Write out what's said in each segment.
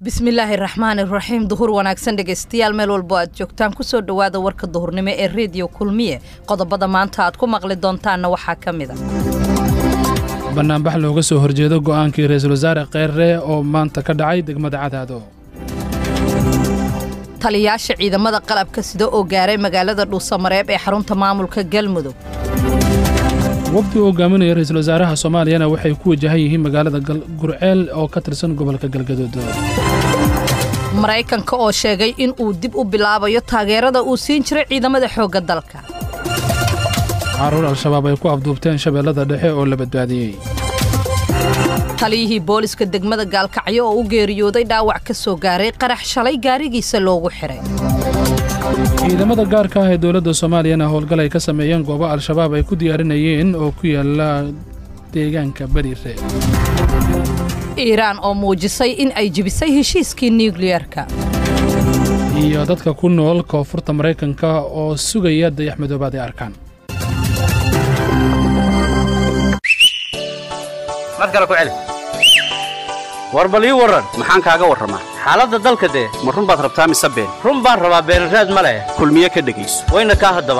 bismillaahi raxmaan iraxiim duhur wanaagsan dhegaystayaal meel walbo aad joogtaan kusoo dhowaada warka duhurnimo ee rediyo kulmiye qodobada maanta aad ku maqli doontaanna waxaa ka mid a bannaanbax looga soo horjeedo go'aankii ra'iisul wasaare kheyre oo maanta ka dhacay degmada cadaado taliyaasha ciidamada qalabka sida oo gaaray magaalada dhuusamareeb ee xarunta maamulka galmudug wafdi uu hogaaminaya ra'iisul wasaaraha soomaaliyana waxay ku wajahan yihiin magaalada gurceel oo ka tirsan gobolka galgaduud maraykanka oo sheegay in uu dib u bilaabayo taageerada uu siin jiray ciidamada xoogga dalka caruur al-shabaab ay ku afduubteen shabeellada dhexe oo la badbaadiyey taliyihii booliska degmada gaalkacyo oo u geeriyooday dhaawac ka soo gaaray qarax shalay gaarigiisa loogu xihay ciidamada gaarka ah ee dowladda soomaaliyana howlgal ay ka sameeyeen goobo al-shabaab ay ku diyaarinayeen oo ku yaala deegaanka beriire iiraan oo muujisay in ay jebisay heshiiskii nukliyerka iyo dadka ku nool koonfurta maraykanka oo sugaya dayax madoobaad ay arkaan mar kale ku celi war bal ii warran maxaan kaaga warramaa xaaladda dalka dee ma run baad rabtaa mise been run baan rabaa beenraad ma leh kulmiye ka dhegayso wayna kaa haddaba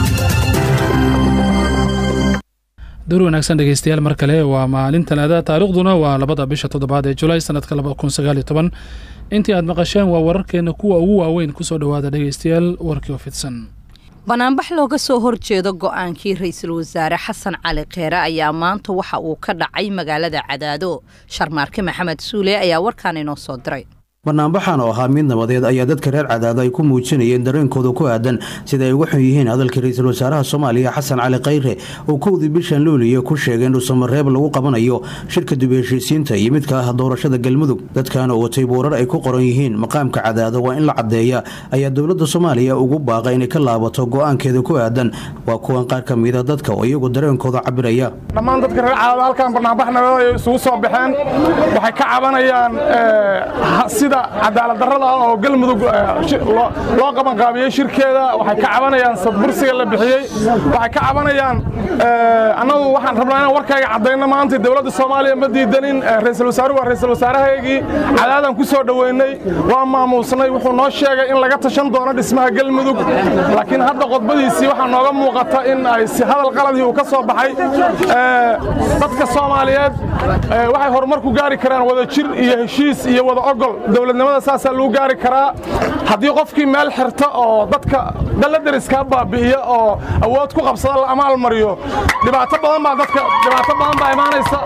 door wanaagsan dhegaystayaal mar kale waa maalin talaada taariikhduna waa labada bisha toddobaad ee julaay sannadka labakun intii aad maqasheen waa wararkeenna kuwa ugu waaweyn ku soo dhowaada dhegaystayaal warkii oo fidsan banaanbax looga soo horjeedo go'aankii ra'iisul wasaare xasan cali kheere ayaa maanta waxa uu ka dhacay magaalada cadaado sharmaarke maxamed suule ayaa warkaan inoo soo diray banaanbaxan oo ahaa mid nabadeed ayaa dadka reer cadaado ay ku muujinayeen dareenkooda ku aadan sida ay uga xun yihiin hadalkii ra'iisul wasaaraha soomaaliya xasan cali khayre oo kowdii bishan luuliya ku sheegay in dhuusamareeb lagu qabanayo shirka dib heshiisiinta iyo midka ah doorashada galmudug dadkan oo watay boorar ay ku qoran yihiin maqaamka cadaado waa in la caddeeya ayaa dowladda soomaaliya ugu baaqa inay ka laabato go'aankeeda ku aadan waa kuwan qaar ka mida dadka oo iyagu dareenkooda cabiraya dhammaan dadka reer cadaado halkan barnaambax nabadeed ay isugu soo baxeen waxay ka cabanayaan sida cadaaladdarrada oo galmudug loo qabanqaabiyey shirkeeda waxay ka cabanayaan sadbursiga la bixiyey waxay ka cabanayaan annagu waxaan rabnaa inaan warkayga caddayno maanta dowladda soomaaliya ma diidanin ra'iisul wasaaruhu waa ra'iisul wasaarahaygii cadaadaan ku soo dhoweynay waa maamuusnay wuxuu noo sheegay in laga tashan doono dhismaha galmudug laakiin hadda qodbadiisii waxaa nooga muuqata in ay si hadal qaladii uu ka soo baxay dadka soomaaliyeed waxay horumar ku gaari karaan wada jir iyo heshiis iyo wada ogol dowladnimada saasaa lagu gaari karaa haddii qofkii meel xirta oo dadka daladariska baabi'iya oo awood ku qabsada la amaalmariyo dhibaato badan baa dadka dhibaato badan baa imaanaysa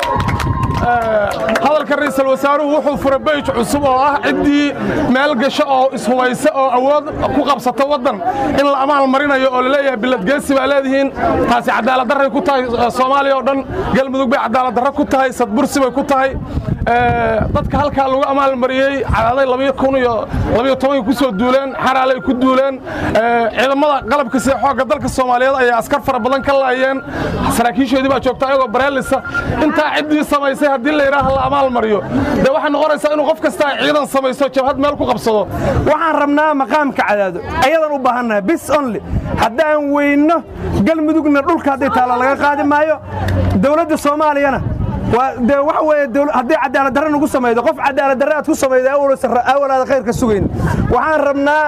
hadalka ra'iisul wasaaruhu wuxuu fura beyj cusub oo ah ciddii meel gasho oo ishubaysa oo awood ku qabsata waddan in la amaal marinayo oo laleeyahay biladgeesi baa leedihiin taasi cadaaladdarray ku tahay soomaaliya oo dhan galmudug bay cadaaladdarro ku tahay sadbursi bay ku tahay dadka halkaa lagu amaalmariyey cadaaday labiyo kun iyo labiyo tobankii ku soo duuleen xaraalay ku duuleen ciidamada qalabka sida xoogga dalka soomaaliyeed ayaa askar fara badan ka laayeen saraakiishoodii baa joogta ayagoo bareelisa intaa ciddii samaysay haddii la yidhaaha la amaal mariyo dee waxay noqonaysaa inuu qof kasta ay ciidan samayso jabhad meel ku qabsado waxaan rabnaa maqaamka cadaado ayadan u baahannahay bis only haddaan weynno galmudugna dhulka hadday taalla laga qaadi maayo dowladda soomaaliyana de waxa weeye haddii cadaaladdarre nagu samaydo qof cadaaladdarre aad ku samaydo awalaada khayrka sugayn waxaan rabnaa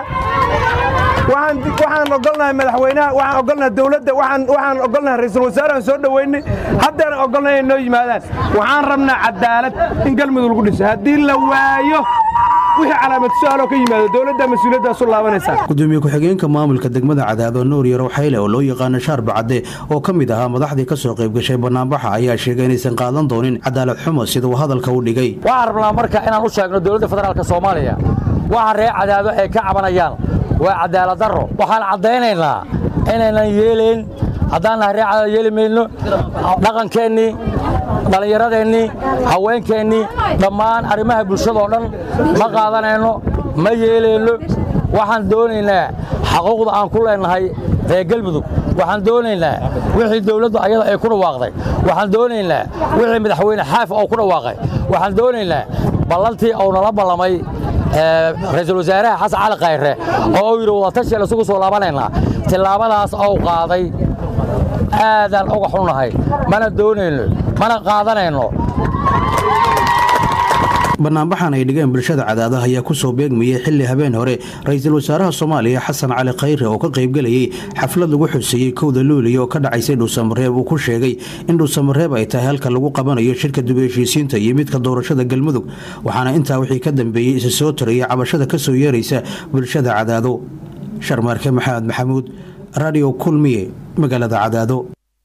waxaan ogolnahay madaxweynaha waxaan ogolnahay dowladda waxaan ogolnahay ra'iisul wasaarahan soo dhoweynay haddana ogolnahay inay noo yimaadaan waxaan rabnaa cadaalad in galmudug lagu dhiso haddii la waayo wixii calaamad su-aaloo ka yimaado dowladda mas-uuliyaddaas u laabanaysaa gudoomiye ku-xigeenka maamulka degmada cadaado nuur yarow xayle oo loo yaqaano shaarba cadde oo ka mid ahaa madaxdii ka soo qayb gashay bannaanbaxa ayaa sheegay inaysan qaadan doonin cadaalad xumo sida uu hadalka u dhigay waxaan rabnaa marka inaan u sheegno dowladda federaalka soomaaliya waxa reer cadaado ay ka cabanayaan waa cadaaladdarro waxaan caddaynaynaa inaynan yeelayn haddaan nahay reer cadaado yeeli mayno dhaqankeennii dhallinyaradeenii haweenkeennii dhammaan arrimaha bulshadoo dhan ma qaadanayno ma yeelayno waxaan doonaynaa xaquuqda aan ku leennahay reer galmudug waxaan doonaynaa wixii dawladdu ayada ay ku dhawaaqday waxaan doonaynaa wixii madaxweyne xaafi oo ku dhawaaqay waxaan doonaynaa ballantii uu nala ballamay ra'iisul wasaaraha xasan cali khayre oo uu yidhi wadatashiel isugu soo laabanaynaa tillaabadaas ou qaaday aadaan uga xunnahay mana doonayno mana qaadanayno banaanbaxan ay dhigeen bulshada cadaadaha ayaa kusoo beegmayay xili habeen hore ra-iisul wasaaraha soomaaliya xasan cali khayre oo ka qaybgelayay xaflad lagu xuseeyey kowda luuliya oo ka dhacaysay dhuusamareeb uu ku sheegay in dhuusamareeb ay tahay halka lagu qabanayo shirka dib heshiisiinta iyo midka doorashada galmudug waxaana intaa wixii ka dambeeyey isa soo taraya cabashada kasoo yeeraysa bulshada cadaado sharmaarke maxamed maxamuud radio kulmiye magaalada cadaado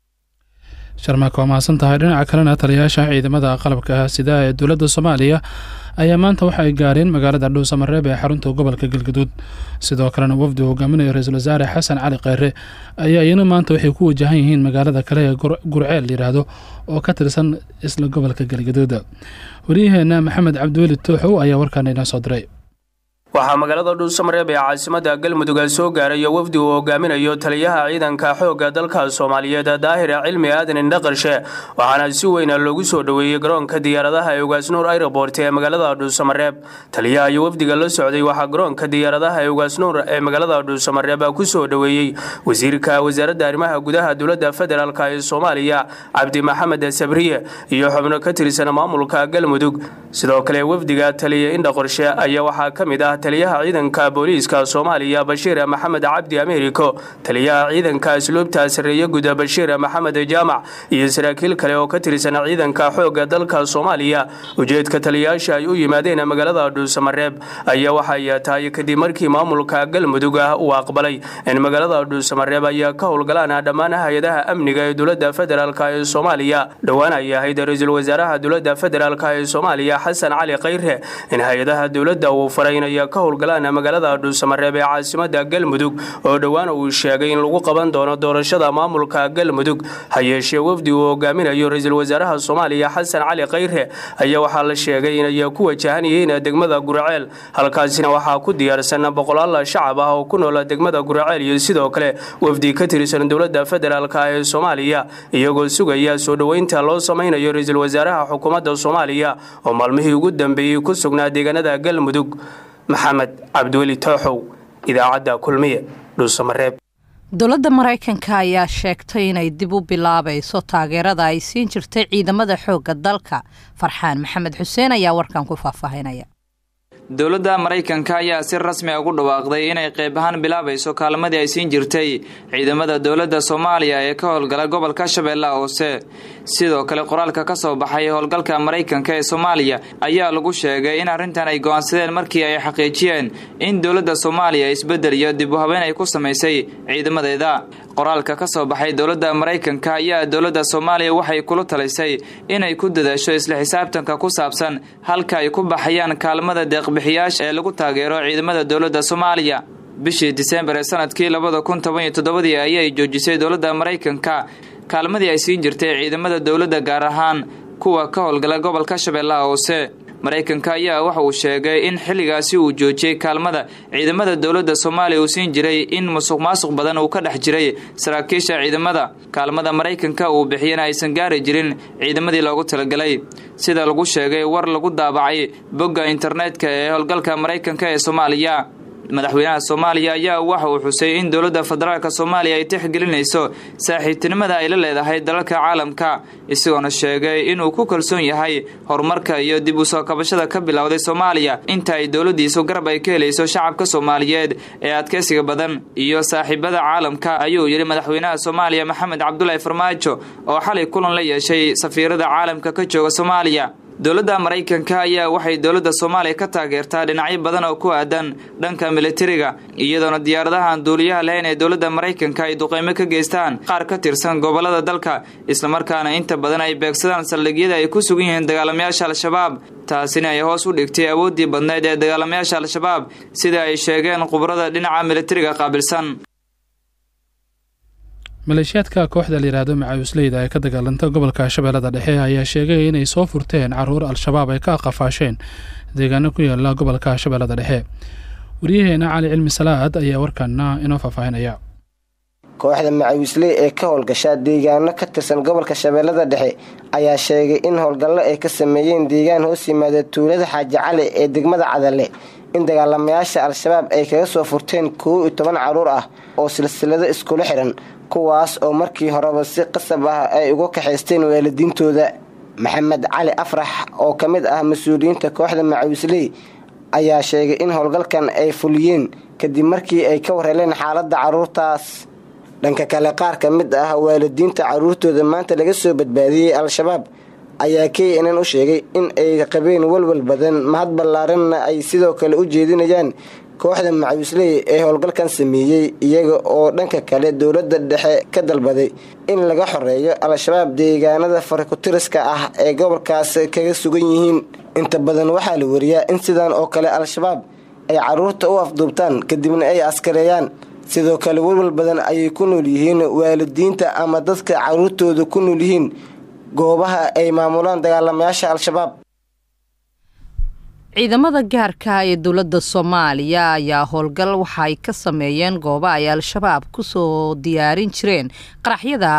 sharmaaka waa mahadsan tahay dhinaca kalena taliyayaasha ciidamada qalabka sida ee dowladda soomaaliya ayaa maanta waxa ay gaareen magaalada dhuusamareeb ee xarunta gobolka galgaduud sidoo kalena wafdi hogaaminaya ra-iisul wasaare xasan cali kheyre ayaa iyana maanta waxay ku wajahan yihiin magaalada kale ee gurceel yidhaahdo oo ka tirsan isla gobolka galgaduud waryaheena maxamed cabdiweli tooxow ayaa warkaana inoo soo diray waxaa magaalada dhuusamareeb ee caasimada galmudug soo gaarayo wafdi uu hogaaminayo taliyaha ciidanka xoogga dalka soomaaliyeed daahir cilmi aadan indhaqarshe waxaana si weyna loogu soo dhoweeyey garoonka diyaaradaha ee ugaasnuur airobort ee magaalada dhuusamareeb taliyaha iyo wafdiga la socday waxaa garoonka diyaaradaha ee ugaasnuur ee magaalada dhuusamareeb kusoo dhoweeyey wasiirka wasaaradda arrimaha gudaha dowladda federaalk ee soomaaliya cabdi maxamed sabriye iyo xubno ka tirsan maamulka galmudug sidoo kale wafdiga taliya indhaqarshe ayaa waxaa ka mid ah taliyaha ciidanka booliiska soomaaliya bashiir maxamed cabdi ameeriko taliyaha ciidanka asluubta sareeye guda bashiir maxamed jaamac iyo saraakiil kale oo ka tirsan ciidanka xoogga dalka soomaaliya ujeedka taliyayaasha ay u yimaadeen magaalada dhuusamareeb ayaa waxay tahay kadib markii maamulka galmudug ah uu aqbalay in magaalada dhuusamareeb ayaa ka howlgalaan dhammaan hay-adaha amniga ee dowladda federaalk ee soomaaliya dhowaan ay ahayd ra-iisul wasaaraha dowladda federaalk ee soomaaliya xasan cali khayre in hay-adaha dowladda uu faraynaya ka howlgalaan magaalada dhuusamareeb ee caasimada galmudug oo dhowaan uu sheegay in lagu qaban doono doorashada maamulka galmudug ha yeeshee wafdi uu hogaaminayo ra-iisul wasaaraha soomaaliya xasan cali khayre ayaa waxaa la sheegay inay ku wajahan yihiin degmada gurceel halkaasina waxaa ku diyaarsan boqolaal shacab ah oo ku nool degmada gurceel iyo sidoo kale wafdi ka tirsan dowladda federaalk ee soomaaliya iyagoo sugaya soo dhoweynta loo samaynayo ra-iisul wasaaraha xukuumadda soomaaliya oo maalmihii ugu dambeeyey ku sugnaa deegaanada galmudug maxamed cabdiweli tooxow idaacadda kulmiye dhuusamareeb dowladda maraykanka ayaa sheegtay inay dib u bilaabayso taageerada ay siin jirtay ciidamada xoogga dalka farxaan maxamed xuseen ayaa warkan ku faahfaahinaya dowladda maraykanka ayaa si rasmi a ugu dhawaaqday inay qayb ahaan bilaabayso kaalmadii ay siin jirtay ciidamada dowladda soomaaliya ee ka howlgala gobolka shabeellaha hoose sidoo kale qoraalka ka soo baxay howlgalka maraykanka ee soomaaliya ayaa lagu sheegay in arrintan ay go'aansadeen markii ay xaqiijiyeen in dowladda soomaaliya isbeddel iyo dib u habeyn ay ku samaysay ciidamadeeda qoraalka ka soo baxay dowladda maraykanka ayaa dowladda soomaaliya waxay kula talisay inay ku dadaasho isla xisaabtanka ku saabsan halka ay ku baxayaan kaalmada deeqbixiyaasha ee lagu taageero ciidamada dowladda soomaaliya bishii disembar ee sanadkii labada kun toban iyo toddobadii ayay joojisay dowladda maraykanka kaalmadii ay siin jirtay ciidamada dowladda gaar ahaan kuwa ka howlgala gobolka shabeellaha hoose maraykanka ayaa waxa uu sheegay in xilligaasi uu joojiyey kaalmada ciidamada dowladda soomaaliya uu siin jiray in musuq maasuq badan uu ka dhex jiray saraakiisha ciidamada kaalmada maraykanka uu bixiyana aysan gaari jirin ciidamadii loogu talagalay sida lagu sheegay war lagu daabacay bogga internetka ee howlgalka maraykanka ee soomaaliya madaxweynaha soomaaliya ayaa waxa uu xusay in dowladda federaalk soomaaliya ay tixgelinayso saaxiibtinimada ay la leedahay dalalka caalamka isagoona sheegay inuu ku kalsoon yahay horumarka iyo dib u soo kabashada ka bilowday soomaaliya inta ay dowladdiisu garab ay ka helayso shacabka soomaaliyeed ee adkeysiga badan iyo saaxiibada caalamka ayuu yidhi madaxweynaha soomaaliya maxamed cabdulaahi farmaajo oo xalay kulan la yeeshay safiirada caalamka ka jooga soomaaliya dowladda maraykanka ayaa waxay dowladda soomaaliya ka taageertaa dhinacyo badan oo ku aadan dhanka militariga iyadoona diyaaradahan duuliyaha lahayn ee dowladda maraykanka ay duqeymo ka geystaan qaar ka tirsan gobolada dalka islamarkaana inta badan ay beegsadaan saldhigyada ay ku sugan yihiin dagaalamayaasha al-shabaab taasina ay hoos u dhigtay awooddii badnayd ee dagaalamayaasha al-shabaab sida ay sheegeen khubrada dhinaca militariga qaabilsan maleeshiyaadka kooxda layidhaahdo macawisleyda ee ka dagaalanta gobolka shabeellada dhexe ayaa sheegay inay soo furteen caruur al-shabaab ay ka qafaasheen deegaano ku yaala gobolka shabeellada dhexe waryaheena cali cilmi salaad ayaa warkaana inoo faahfaahinaya kooxda macawisley ee ka howlgashaa deegaano ka tirsan gobolka shabeellada dhexe ayaa sheegay in howlgallo ay ka sameeyeen deegaan hoos yimaada tuulada xaaji cali ee degmada cadale in dagaalamayaasha al-shabaab ay kaga soo furteen kow iyo toban caruur ah oo silsilado iskula xiran kuwaas oo markii horeba si qasab ah ay uga kaxaysteen waalidiintooda maxamed cali afrax oo ka mid ah mas-uuliyiinta kooxda macawisley ayaa sheegay in howlgalkan ay fuliyeen kadib markii ay ka warheleen xaaladda carruurtaas dhanka kale qaar ka mid ah waalidiinta carruurtooda maanta laga soo badbaadiyey al-shabaab ayaa k nn u sheegay in ay qabeen walwal badan mahad ballaaranna ay sidoo kale u jeedinayaan kooxda macawisley ee howlgalkan sameeyey iyaga oo dhanka kale dowladda dhexe ka dalbaday in laga xoreeyo al-shabaab deegaanada farakutiriska ah ee gobolkaas kaga sugan yihiin inta badan waxaa la wariyaa in sidan oo kale al-shabaab ay carruurta u afduubtaan kadibna ay askareeyaan sidoo kale walwal badan ayay ku nool yihiin waalidiinta ama dadka carruurtooda ku nool yihiin goobaha ay maamulaan dagaalamayaasha al-shabaab ciidamada gaarka ee dowladda soomaaliya ayaa howlgal waxa ay ka sameeyeen gooba ay al-shabaab kusoo diyaarin jireen qaraxyada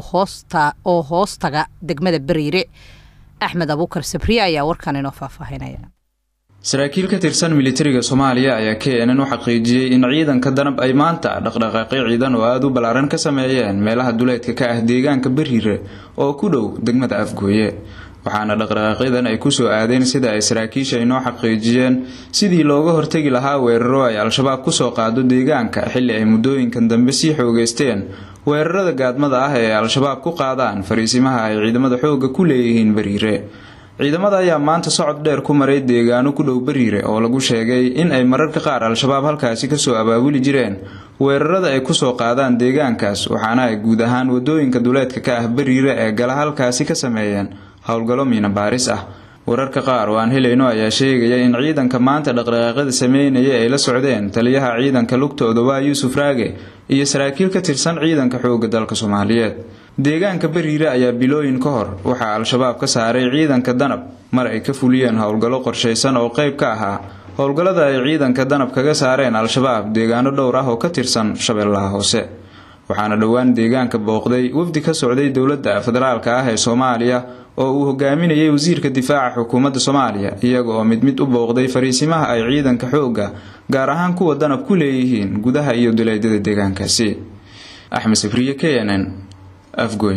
oo hoostaga degmada bariire axmed abuukar sabriye ayaa warkan inoo faahfaahinaya saraakiil ka tirsan militariga soomaaliya ayaa k nn u xaqiijiyey in ciidanka danab ay maanta dhaqdhaqaaqyo ciidan oo aada u ballaaran ka sameeyeen meelaha duleedka ka ah deegaanka bariire oo ku dhow degmada afgooye waxaana dhaqdhaqaaqyadan ay kusoo aadeen sida ay saraakiisha inoo xaqiijiyeen sidii looga hortegi lahaa weeraro ay al-shabaab kusoo qaado deegaanka xilli ay muddooyinkan dambe sii xoogeysteen weerarada gaadmada ah ee al-shabaab ku qaadaan fariisimaha ay ciidamada xoogga ku leeyihiin bariire ciidamada ayaa maanta socod dheer ku maray deegaano ku dhow bariire oo lagu sheegay in ay mararka qaar al-shabaab halkaasi kasoo abaabuli jireen weerarada ay kusoo qaadaan deegaankaas waxaana ay guud ahaan wadooyinka duleedka ka ah bariire ee gala halkaasi ka sameeyeen howlgallo miina baaris ah wararka qaar oo aan helayno ayaa sheegaya in ciidanka maanta dhaqdhaqaaqyada sameynaya ay la socdeen taliyaha ciidanka lugtooda waa yuusuf raage iyo saraakiil ka tirsan ciidanka xoogga dalka soomaaliyeed deegaanka bariire ayaa bilooyin ka hor waxaa al-shabaab ka saaray ciidanka danab mar ay ka fuliyeen howlgallo qorshaysan oo qayb ka ahaa howlgallada ay ciidanka danab kaga saareen al-shabaab deegaano dhowr ah oo ka tirsan shabeellaha hoose waxaana dhowaan deegaanka booqday wafdi ka socday dowladda federaalka ah ee soomaaliya oo uu hogaaminayay wasiirka difaaca xukuumadda soomaaliya iyaga oo mid mid u booqday fariisimaha ay ciidanka xoogga gaar ahaan kuwa danab ku leeyihiin gudaha iyo duleedyada deegaankaasi axmed safriye k n n afgoy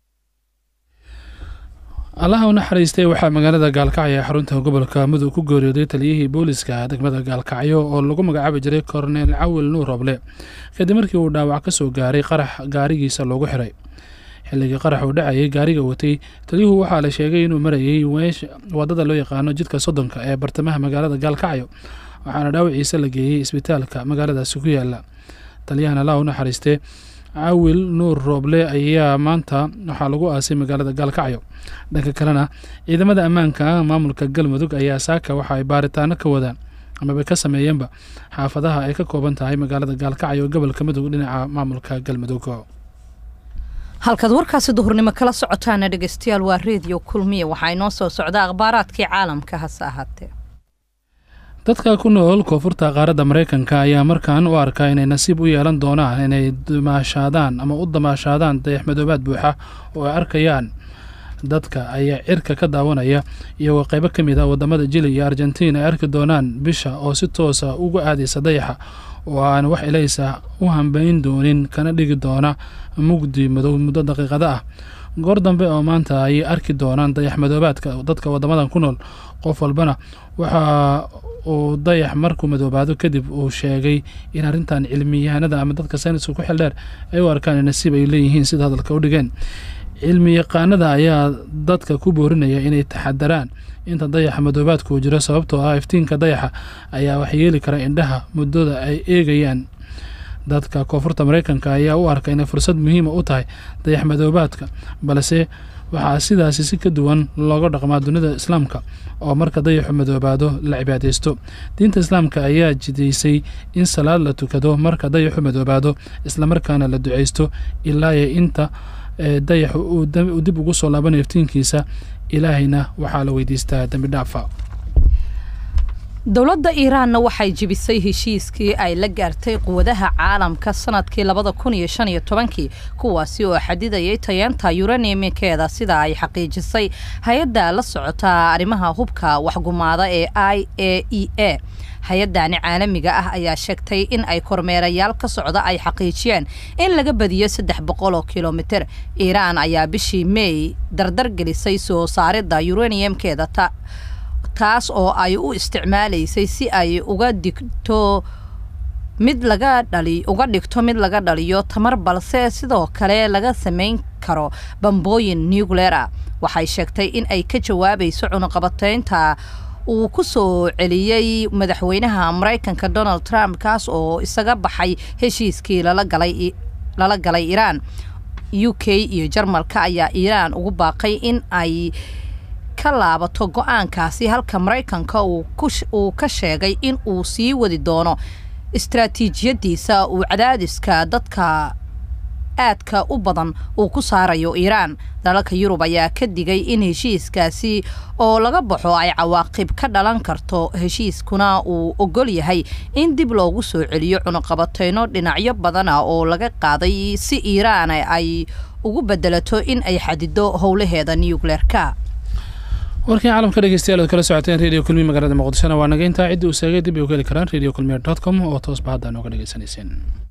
allaha u naxariistay waxaa magaalada gaalkacyo ee xarunta gobolka mudug ku geeriyooday taliyihii booliska degmada gaalkacyo oo lagu magacaabi jiray korneel cawil nuur roble kadib markii uu dhaawac kasoo gaaray qarax gaarigiisa loogu xiray xilligii qarax uu dhacayay gaariga watay taliyuhu waxaa la sheegay inuu marayay wadada loo yaqaano jidka soddonka ee bartamaha magaalada gaalkacyo waxaana dhaawaciisa la geeyey isbitaalka magaaladaasi ku yaala taliyahan allaha u naxariistee cawil nuur rooble ayaa maanta waxaa lagu aasay magaalada gaalkacyo dhanka kalena ciidamada ammaanka maamulka galmudug ayaa saaka waxa ay baaritaano ka wadaan amaba ka sameeyeenba xaafadaha ay ka kooban tahay magaalada gaalkacyo gobolka mudug dhinaca maamulka galmudug halkaad warkaasi duhurnimo kala socotaana dhegeystayaal waa reediyo kulmiya waxaa inoo soo socda akhbaaraadkii caalamka hase ahaatee dadka ku nool koonfurta qaaradda maraykanka ayaa markan u arkaa inay nasiib u yeelan doonaan inay damaashaadaan ama u damaashaadaan dayaxmadoobaad buuxa oo ay arkayaan dadka ayaa cirka ka daawanaya iyagoo qaybo ka mid ah wadamada jili iyo argentiin ay arki doonaan bisha oo si toosa uga aadaysa dayaxa oo aan wax ilaysa u hambayn doonin kana dhigi doona mugdi madow muddo daqiiqada ah goor dambe oo maanta ayay arki doonaan dayax madoobaadka dadka wadamadan ku nool qof walbana waxa uu dayax markuu madoobaado kadib uu sheegay in arrintan cilmiyahanada ama dadka sayniska ku xildheer ay u arkaan in nasiib ay leeyihiin sida hadalka u dhigeen cilmi yaqaanada ayaa dadka ku boorinaya inay taxadaraan inta dayaxa madoobaadka uu jiro sababtoo ah iftiinka dayaxa ayaa waxyeeli kara indhaha muddada ay eegayaan dadka koonfurta maraykanka ayaa u arka inay fursad muhiima u tahay dayax madoobaadka balse waxaa sidaasi si ka duwan looga dhaqmaa dunida islaamka oo marka dayaxu madoobaado la cibaadaysto diinta islaamka ayaa jidaysay in salaad la tukado marka dayaxu madoobaado islamarkaana la ducaysto ilaayo inta dayaxu uu dib ugu soo laabanayo iftiinkiisa ilaahayna waxaa la weydiistaa dembi dhaafa dowladda iiraanna waxay jebisay heshiiskii ay la gaartay quwadaha caalamka sanadkii labada kun iyo shan iyo tobankii kuwaasi oo xadidayay tayeenta yuranimikeeda sida ay xaqiijisay hay-adda la socota arrimaha hubka waxgumaada ee i a e a hay-adani caalamiga ah ayaa sheegtay in ay kormeerayaal ka socda ay xaqiijiyeen in laga badiyo saddex boqol oo kilomitir iiraan ayaa bishii mey dardar gelisay soo saaridda yuraniyamkeeda taas oo ay u isticmaalaysay si ay uga digto mid laga dhali uga dhigto mid laga dhaliyo tamar balse sidoo kale laga samayn karo bambooyin nucleer ah waxay sheegtay in ay ka jawaabayso cunuqabateynta uu ku soo celiyey madaxweynaha maraykanka donald trump kaas oo isaga baxay heshiiskii lala galay lala galay iiraan u k iyo jarmalka ayaa iiraan ugu baaqay in ay ka laabato go-aankaasi halka maraykanka uu ka sheegay in uu sii wadi doono istaraatiijiyadiisa uu cadaadiska dadka aadka u badan uu ku saarayo iiraan dalalka yurub ayaa ka digay in heshiiskaasi oo laga baxo ay cawaaqib ka dhalan karto heshiiskuna uu ogol yahay in dib loogu soo celiyo cunuqabateyno dhinacyo badan ah oo laga qaaday si iiraan ay ugu bedelato in ay xadido howlaheeda nucleerka warkii caalamka dhegeystayaal oad kala socoteen radio kulmiye magaalada muqdishona waa naga intaa ciddii uu seegay dib ay u heli karaan radio kulmiye dot com oo toosba hadda nooga dhegeysanayseen